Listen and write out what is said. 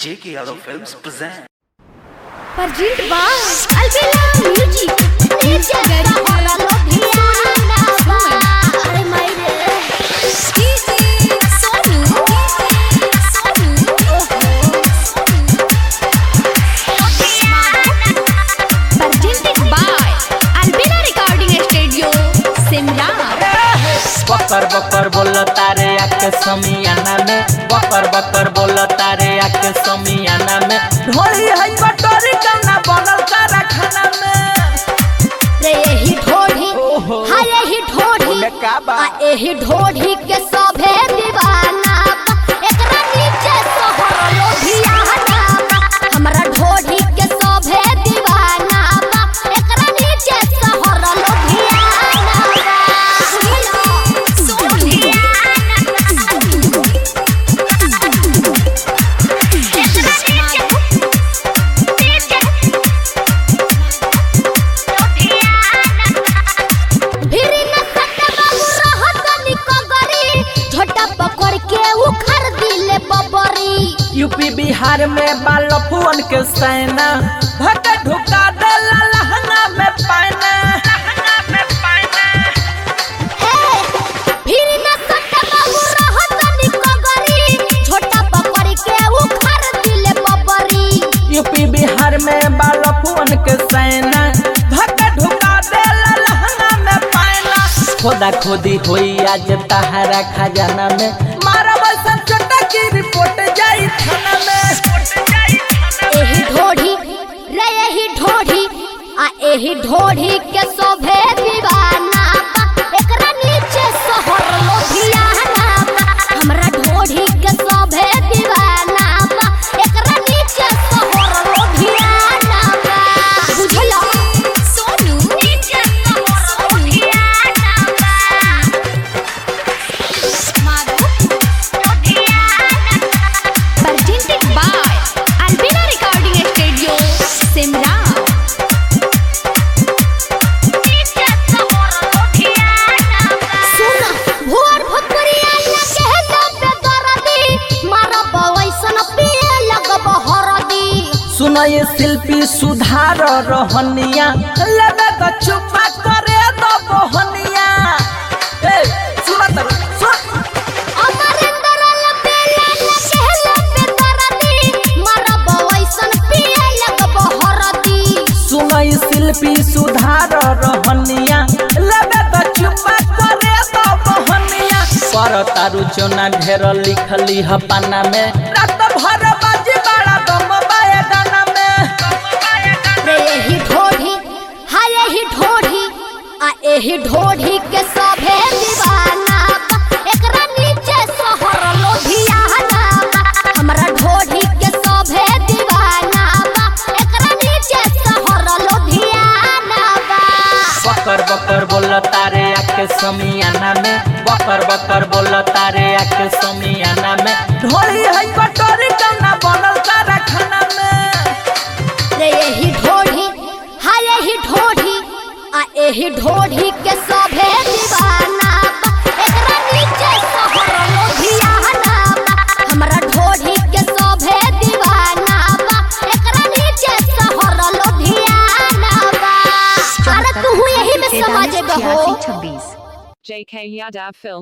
J.K. Yadav Films present. Perjint Bas Albela Music Nirja Gari Hora Lodhiana Are Maire Sonu Sonu Perjinted by Albela Recording Studio Simla बकर बकर बोल तारे आके समियाना में बकर बकर बोल तारे आके समियाना में ढोली है कटोरी कना बनल तारा खाना में रे यही ढोढ़ी ओहो। हाँ यही ढोढ़ी बोले का बा? आ यही ढोढ़ी के सभे दीवाना बा। एकरा नीचे शहर लोधियाना बा। हमरा ढोढ़ी के सभे दीवाना बा। एकरा नीचे शहर लोधियाना बा। भिरी न सटे बाबू रहत निको गरी झोटा पकड़ के उखड़ दिले बबरी यूपी बिहार में बाल फुअन के सैना भक ढुका देला लहंगा में पाना लहंगा में पाना फिर न सटे बाबू रहत निको गरी झोटा पकड़ के उखड़ दिले बबरी यूपी बिहार में बाल फुअन के सैना भक ढुका देला लहंगा में पाना खोदा खोदी होई आज तहारा खजाना में मारा बसन छोटा की रिपोर्ट जाई थाना में एही ढोढ़ी रे एही ढोढ़ी आ एही ढोढ़ी के शोभे दीवाना बा। एकरा नीचे शहर लोधियाना बा। हमरा ढोढ़ी के शोभे दीवाना बा। एकरा नीचे शहर लोधियाना बा। बुझला सोनू नीचे शहर लोधियाना बा। Madhav Ludhiana presented by Albina Recording Studio, Simla. सुना, भोर भोकरिया लगे दबे दरदी, मारा बवैसन पिए लगब हरदी। सुन ये शिल्पी सुधार रहनिया लगे तो चुपा करे तो बहनिया ए सुन तर सुन अमरेंद्र लपेला लगे लबे दरदी, मारा बवैसन पिए लगब हरदी। सुन ये शिल्पी सुधार रहनिया लगे तो चुपा करे तो बहनिया पर तारु चोना ढेर लिखली ह पाना में रात भर बाजी बड़ा दम बाए गाना में रे यही ढोढ़ी हाँ यही ढोढ़ी आ यही ढोढ़ी के सभे दीवाना बा। एकरा नीचे शहर लोधियाना बा। हमरा ढोढ़ी के सभे दीवाना बा। एकरा नीचे शहर लोधियाना बा। बकर बकर बोल तारे आके समियाना में बकर बकर बोल तारे आके समियाना में ढोली है कटोरी कना बनल तारा खाना में रे यही ढोढ़ी हाँ यही ढोढ़ी आ यही ढोढ़ी के सभे दीवाना बा। एकरा नीचे शहर लोधियाना बा। हमरा ढोढ़ी के सभे दीवाना बा। एकरा नीचे शहर लोधियाना बा। अरे तू यही में समझ गहो JK Yadav Films